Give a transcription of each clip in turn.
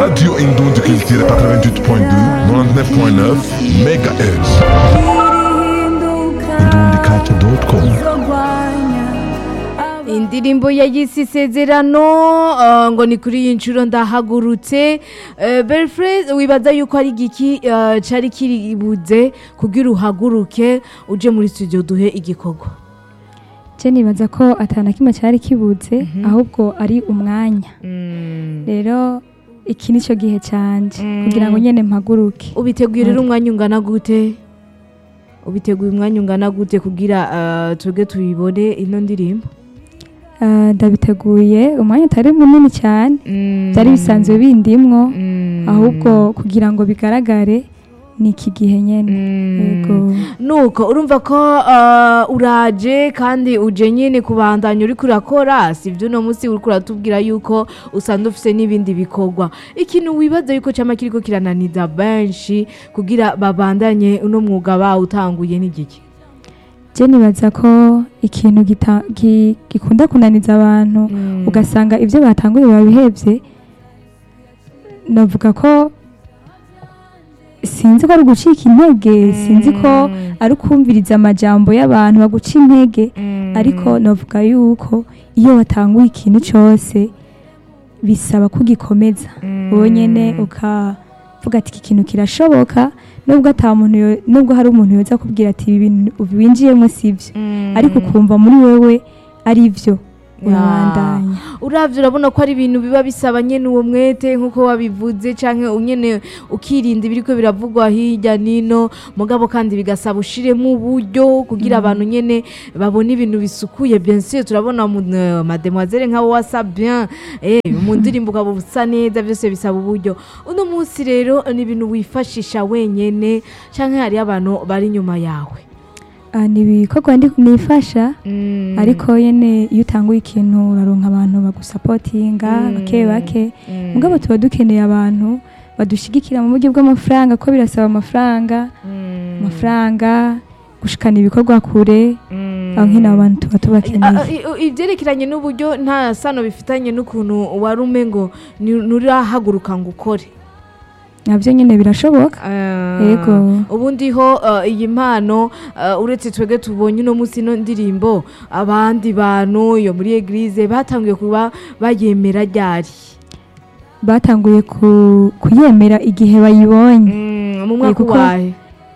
Radio Indon du Culture 88.2, 99.9 MHz. Indondiculture.com. indirimbo yayise isezerano uh, ngo ni kuri iyi nshuro ndahagurutse uh, belfred wibaza yuko ari igiki uh, cari kiribuze kugira uhaguruke uje muri studio duhe igikorwa je nibaza ko atana kimwe cyari kibuze ahubwo ari umwanya rero iki nicyo gihe canje Mm. kugira ngo nyene mpaguruke ubiteguye rero umwanya ungana gute ubiteguye umwanya ungana gute kugira uh, twebwe tuyibone ino ndirimbo Ah, ndabiteguye umwanya utari munini cyane byari bisanzwe bindimwo Mm. ahubwo kugira ngo bigaragare ni iki gihe nyene Mm. yego nuko urumva ko uh, uraje kandi uje nyine kubandanya uriko urakora si ibyo uno munsi uriko uratubwira yuko usanzwe ufise n'ibindi bikorwa ikintu wibaza yuko cama kiriko kirananiza benshi kugira babandanye uno mwuga bawutanguye n'igiki je nibaza ko ikintu gita- gi- gikunda kunaniza abantu ugasanga ibyo batanguye babihebye navuga ko sinzi ko ari ugucika intege sinzi ko ari ukumviriza amajambo y'abantu baguca intege ariko navuga yuko iyo watanguye ikintu cyose bisaba kugikomeza wowe nyine ukavuga ati iki kintu kirashoboka nubwo ata muntu yo- nubwo hari umuntu yoza kubwira ati ibi bintu winjiyemo si byo ariko ukumva muri wewe ari byo urabandanya uravye urabona ko ari ibintu biba bisaba nyene uwo mwete nk'uko wabivuze canke nyene ukirinda ibiriko biravugwa hirya nino mugabo kandi bigasaba ushiremo uburyo kugira abantu nyene babone ibintu bisukuye bien sûr turabona mu- eh, mademoiselle nk'abo wasa bien eh mu ndirimbo ukaba usa neza byose bisaba uburyo uno munsi rero ni ibintu wifashisha wenyene canke hari abantu bari inyuma yawe Ah, ni ibikorwa ndi nifasha ariko nyene iyo utanguye ikintu uraronka abantu bagusapotinga Mm. bake bake Mm. mugabo tuba dukeneye abantu badushigikira mu buryo bw'amafaranga ko birasaba amafaranga Mm. amafaranga gushikana ibikorwa kure Mm. aho nkino abantu tuba Ah, tubakeneye i- i- ibyerekeranye n'uburyo nta sano bifitanye n'ukuntu wari ume ngo ni- nurahaguruka ngo ukore nabyo nyine birashoboka Ah, Yego. ubundi ho ah, iyi mpano ah, uretse twebwe tubonye uno munsi ino ndirimbo abandi bantu iyo muri eglise batangiye kuba bayemera ryari batanguye ku- kuyemera igihe bayibonye Mm, mu mwaka kuko- wahe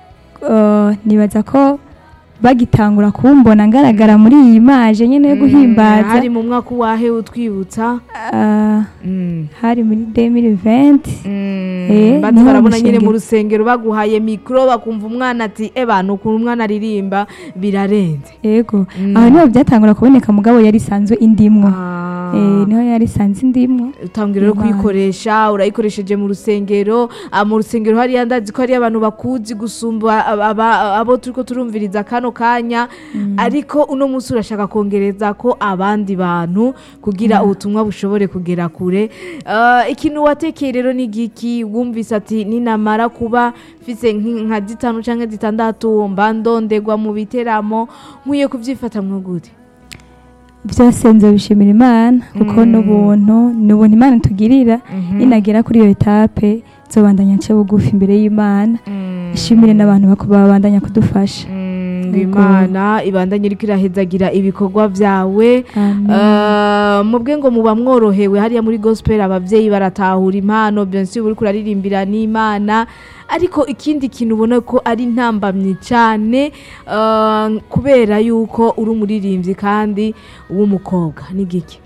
Uh, nibaza ko bagitangura kumbona ngaragara muri iyi maje nyine yo Mm, guhimbaza hari mu mwaka wahe utwibutsa Ah, Mm. hari muri 2020 Mm, Eh, bazi niho barabona nyine mushengero. mu rusengero baguhaye mikoro bakumva umwana ati ebana ukuntu umwana aririmba birarenze yego Mm. aho niho byatangura kuboneka mugabo yari isanzwe indimwo Ah. Eh, niho yari isanzwe indimwo utangira rero Imana. kuyikoresha urayikoresheje mu rusengero Ah, mu rusengero hariya ndazi ko hariyo abantu bakuzi gusumba aba- aba- abo turiko turumviriza kano kanya ariko uno munsi urashaka kongereza ko abandi bantu kugira ubutumwa bushobore kugera kure Ah, ikintu watekeye rero ni giki wumvise ati ninamara kuba mfise nki- nka zitanu canke zitandatu mba ndondegwa mu biteramo nkwiye kuvyifata mwo gute byose nzobishimira imana kuko Mm. n'ubuntu ni ubuntu imana itugirira ninagera kuri iyo etape nzobandanya nce bugufi imbere y'imana ishimire n'abantu bako- babandanya kudufasha Mm, ngo Yego. imana ibandanye iriko irahezagira ibikorwa byawe Amen. Uh, mubwe ngo muba mworohewe hariya muri gospel abavyeyi baratahura impano bien sûr uriko uraririmbira n'imana ariko ikindi kintu ubona ko ari ntambamye cyane uh, kubera yuko uri umuririmbyi kandi w'umukobwa ni giki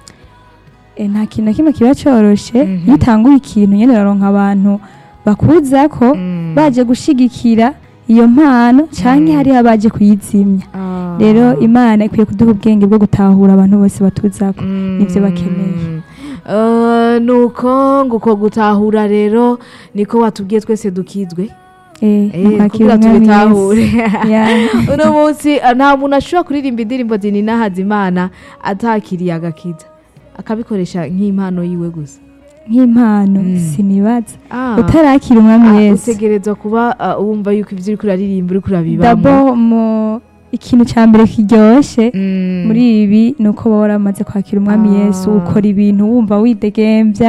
Eh, nta kintu na kimwe kiba coroshe Mhm. iyo utanguye ikintu nyene uraronka abantu bakuza ko baje gushigikira iyo mpano canke Mm. hariho abaje kuyizimya Ah. rero imana ikwiye kuduha ubwenge bwo gutahura abantu bose batuzako nivyo bakeneye Mm. Uh, nuko ngo uko gutahura rero niko watubwiye twese dukizwe Eh, Eh, mukwakira kugira umwami tubitahure Yesu. Yeah. uno munsi uh, nta muntu ashobora kuririmba indirimbo zininahaza imana atakiriye agakiza akabikoresha nk'impano yiwe gusa nk'impano Mm. sinibaza Ah. utarakira umwami Ah, yesu utegerezwa kuba uh, wumva yuko ibyo uriko uraririmba uriko urabibamo dabo mu ikintu cya mbere kiryoshe Mm. muri ibi ni uko baba waramaze kwakira umwami Ah. yesu ukora ibintu wumva widegembya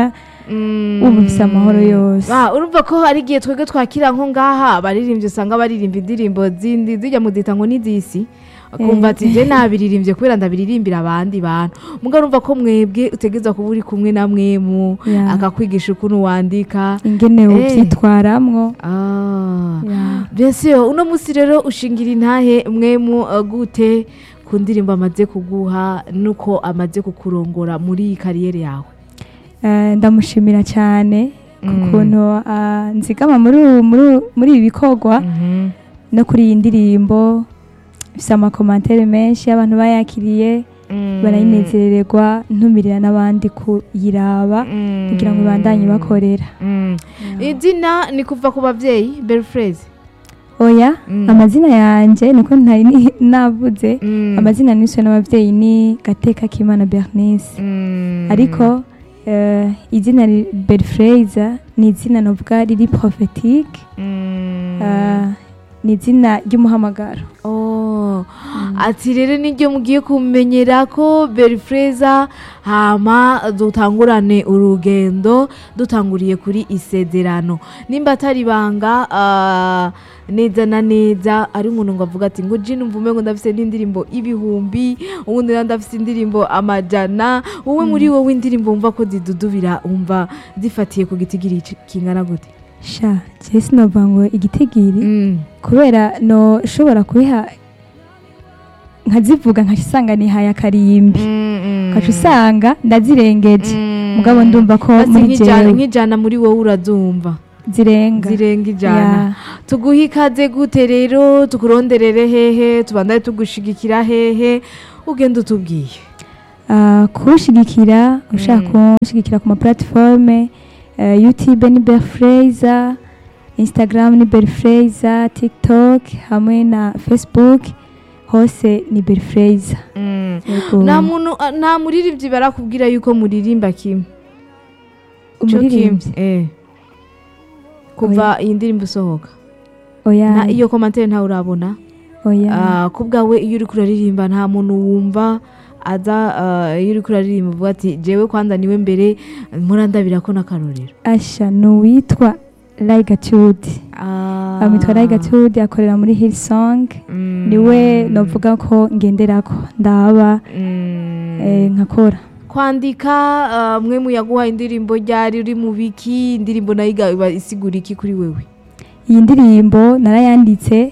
Mm. wumva ufise amahoro yose Ah, urumva ko hari igihe twebwe twakira nko ngaha abaririmbyi usanga baririmba indirimbo zindi zijya muzita ngo n'izisi akumva ati je nabiririmbye kubera ndabiririmbira abandi bantu muga urumva ko mwebwe utegeza kuba uri kumwe na mwemu Yeah. akakwigisha ukuntu wandika ingene Eh. uvyitwaramwo ah. Yeah. bien sûr uno musi rero ushingira intahe mwemu uh, gute ku ndirimbo amaze kuguha nuko amaze kukurongora muri iyi kariyeri yawe Eh, ndamushimira cyane ku Mm. kuntu ah, nzigama muri ubu- muri ubu- muri ibi bikorwa Mhm. no kuri iyi ndirimbo ifise amakomantere menshi abantu bayakiriye Mm. barayinezererwa ntumirira n'abandi kuyiraba Mm. kugira ngo ibandanye bakorera Mm. izina ni kuva ku babyeyi berifureze oya Mm. amazina yanjye niko ntari ni- navuze Mm. amazina niswe n'ababyeyi ni gateka k'imana bernice Mm. ariko eh, izina berifureza ni izina novuga riri prophetique Mm. eh, ni izina ry'umuhamagaro Oh. ati rero niryo mugiye kumenyera ko berifureza hama dutangurane urugendo dutanguriye kuri isezerano nimba atari ibanga ah, neza na neza ari umuntu ngo avuga ati ngo jini mvume ngo ndafise n'indirimbo ibihumbi ubundi nawe ndafise indirimbo amajana wowe muri wowe indirimbo wumva ko zidudubira wumva zifatiye ku gitigiri kingana gute sha jewe sinovuga ngo igitigiri Mm. kubera no shobora kubiha nkazivuga nkasanga nihaye akarimbi Mm, mm. ukaca usanga ndazirengeje Mm. mugabo ndumva ko Basi muri nk'ijana jewe nk'ijana muri wowe urazumva zirenga zirenga ijana Ya. tuguhe ikaze gute rero tukuronderere hehe tubandaye tugushigikira hehe ugenda utubwiye Ah, kunshigikira ushaka Mm. kunshigikira ku ma platforme eh, youtube ni berfraser instagram ni berfraser tiktok hamwe na facebook hose ni berfraser Yego. nta muntu nta muririmbyi barakubwira yuko muririmba kimwe Ico kimwe umuririmbyi eh. kuva iyi ndirimbo isohoka oya Na- iyo komantere ntawe urabona oya Ah, ku bwawe iyo uri kuraririmba nta muntu wumva aza ah, iyo uri kuraririmba uvuga ati jewe kwanza niwe mbere murandabira ko n'akarorero asha ni uwitwa Laigatude Ah. amwitwa Laigatude akorera muri Hillsong Mm. niwe novuga ko ngenderako ndaba Mm. eh, nkakora kwandika ah, mwe muyaguha indirimbo ryari uri mu biki indirimbo nayo iga- iba isigura iki kuri wewe iyi ndirimbo narayanditse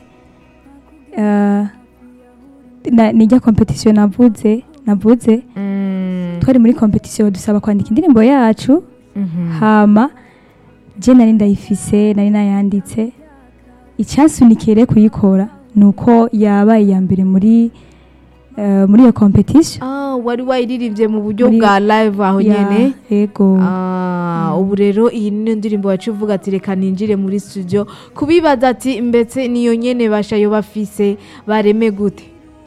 eh, na- nijya competition navuze navuze twari muri competition dusaba kwandika indirimbo yacu Mhm. hama je nari ndayifise nari nayanditse icyansunikiye rero kuyikora ni uko yabaye iya mbere muri eh, muri iyo competition Ah, wari wayiririmbye mu buryo Muri- bwa live aho Ya, nyene yego Ah, ubu rero iyi niyo ndirimbo wacu uvuga ati reka ninjire muri studio kubibaza ati mbetse niyo nyene bashayo bafise bareme gute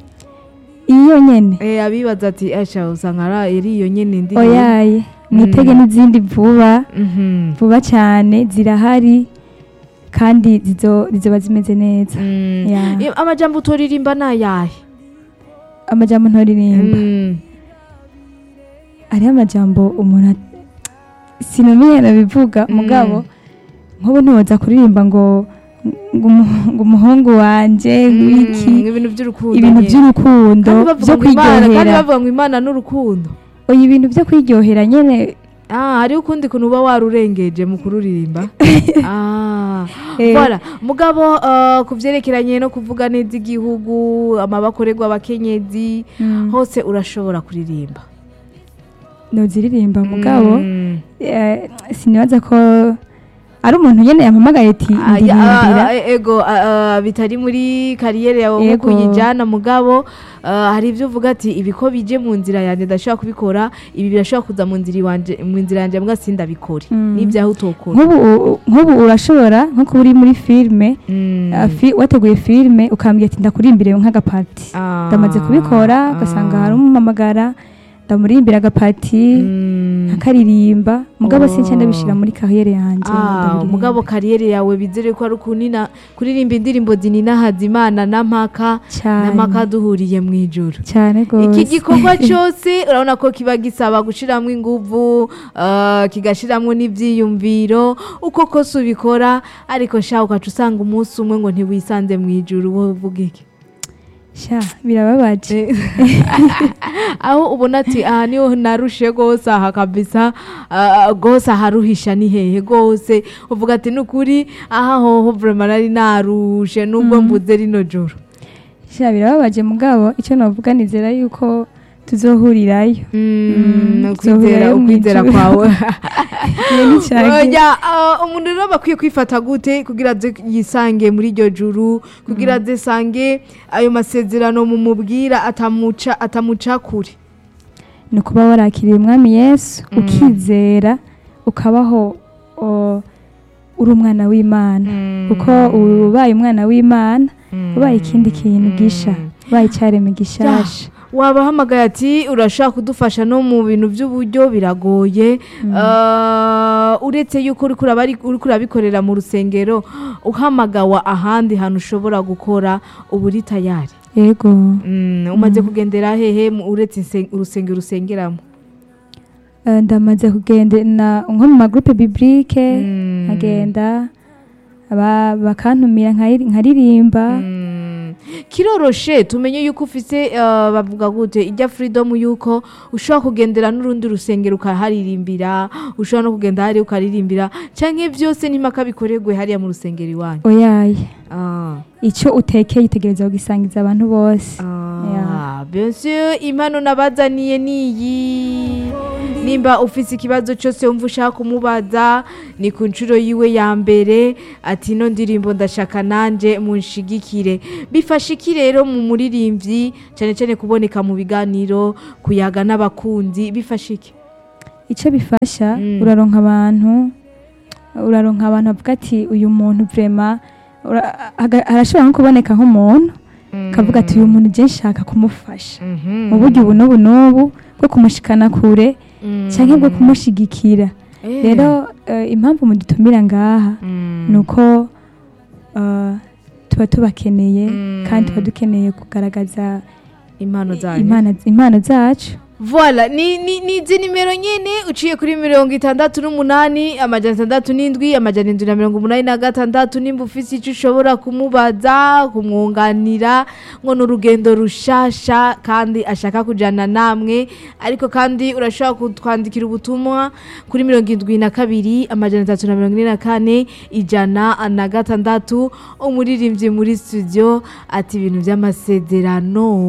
iyo nyene eh abibaza ati asha usanga ara- ari iyo nyene ndirimbo oyaye mwitege n'izindi vuba Mhm. vuba cyane zirahari kandi zizo- zizoba zimeze neza Mm. Ya. Iyo- amajambo utoririmba nayahe amajambo ntoririmba Mm. hariho amajambo umuntu at- sinumenya nabivuga Mm. mugabo nk'ubu ntiwoza kuririmba ngo ngo umu- ngo umuhungu wanje wiki Mm, ibintu by'urukundo ibintu nyene. by'urukundo Kandi bavuga byo ngo Imana- kandi kwiryohera bavuga ngo imana n'urukundo oya ibintu byo kwiryohera nyene Ah, hariho ukundi kuntu uba warurengeje mu kuririmba ah. Eh. Voilà. mugabo uh, ku byerekeranye no kuvuga neza igihugu amabakorerwa abakenyezi Mm. hose urashobora kuririmba noziririmba mugabo Mm. eh, sinibaza ko ari umuntu nyene yampamagaye ati Ah, ya- ndirimbira ah, ah, ego ah, ah, bitari muri kariyeri yawe Ego. nko kuyijyana mugabo ah, hari ibyo uvuga ati ibi ko bije mu nzira yanjye ndashobora kubikora ibi birashobora kuza mu nzira iwanje mu nzira yanjye mbwa sindabikore Mm. n'ibyaho utokora nk'ubu u- nk'ubu urashobora nko kuba uri muri filime Mm. ah, fi- wateguye filime ukambwira ati ndakurimbire nk'agapati Ah. ndamaze kubikora ugasanga Ah. hari umumamagara ndamurimbira agapati Mm. akaririmba mugabo Oh. sinca ndabishira muri kariyeri yanje Ah, ndabiririmba. mugabo kariyeri yawe bizere ko ari ukunina kuririmba indirimbo zininahaza imana na mpaka na cyane mpaka duhuriye mu ijoro cyane iki gose gikorwa cyose urabona ko kiba gisaba gushyiramo ingufu uh, kigashyiramo n'ibyiyumviro uko kose ubikora ariko sha ugaca usanga umunsi umwe ngo ntiwisanze mu ijoro wowe uvuga iki sha birababaje aho ubona ati aha niho narushe rwose aha kabisa ah, rwose aharuhisha ni hehe rwose uvuga ati ni ukuri aha hoho vrema nari narushe nubwo mbuze rino joro sha birababaje mugabo icyo navuga nizera yuko tuzohurirayo Mm, ukwizera tuzohurirayo mu ukwizera ijuru. kwawe Iyo ni cyane Oya, ah, umuntu rero aba akwiye kwifata gute kugira aze yisange muri iryo juru kugira aze sange ayo masezerano mumubwira atamuca atamuca kure ni ukuba warakiriye umwami yesu ukizera ukabaho o, uri umwana w'imana kuko uba ubaye umwana w'imana ubaye ikindi kintu gisha ubaye icyaremwe gishasha wabahamagaye ati urashaka kudufasha no mu bintu by'uburyo biragoye Ah, uretse yuko uri kuraba ari- uri kurabikorera mu rusengero uhamagawa ahandi hantu ushobora gukora uba uri tayari yego Mm, umaze kugendera hehe mu- uretse inse- urusengero usengeramo Eh, ndamaze kugendana nko mu magurupe biblike Mm. nkagenda aba- bakantumira nkari- nkaririmba Mm. kiroroshe tumenye yuko ufise uh, bavuga gute ijya freedom yuko ushobora kugendera n'urundi rusengero ukaharirimbira ushobora no kugenda hariya ukaririmbira canke vyose n'impaka bikorerwe hariya mu rusengero iwanyu oyaye ah. icyo utekeye utegereza kugisangiza abantu bose Ah, bien sûr impano nabazaniye niyi nimba ufise ikibazo cyose wumva ushaka kumubaza ni ku nshuro yiwe ya mbere ati ino ndirimbo ndashaka nanje munshigikire bifasha iki rero mu muririmbyi cyane cyane kuboneka mu biganiro kuyaga n'abakunzi bifasha iki icyo bifasha Mm. uraronka abantu uraronka abantu bavuga ati uyu muntu vrema ura- aga- arashobora nko kuboneka nk'umuntu kavuga ati uyu muntu je nshaka kumufasha mu buryo ubu n'ubu n'ubu bwo kumushikana kure cyangwa bwo kumushigikira rero eh, impamvu mudutumira ngaha ni uko eh, tuba tubakeneye Mm. kandi tuba dukeneye kugaragaza impano zanyu impano- impano zacu Voila, ni, ni, ni izi nimero nyene uciye kuri mirongo itandatu n'umunani amajana atandatu n'indwi amajana indwi na mirongo umunani na gatandatu nimba ufise ico ushobora kumubaza kumwunganira ngo ni urugendo rushasha kandi ashaka kujana namwe ariko kandi urashobora kutwandikira ubutumwa kuri mirongo indwi na kabiri amajana atatu na mirongo ine na kane ijana na gatandatu umuririmbyi muri studio ati ibintu by'amasezerano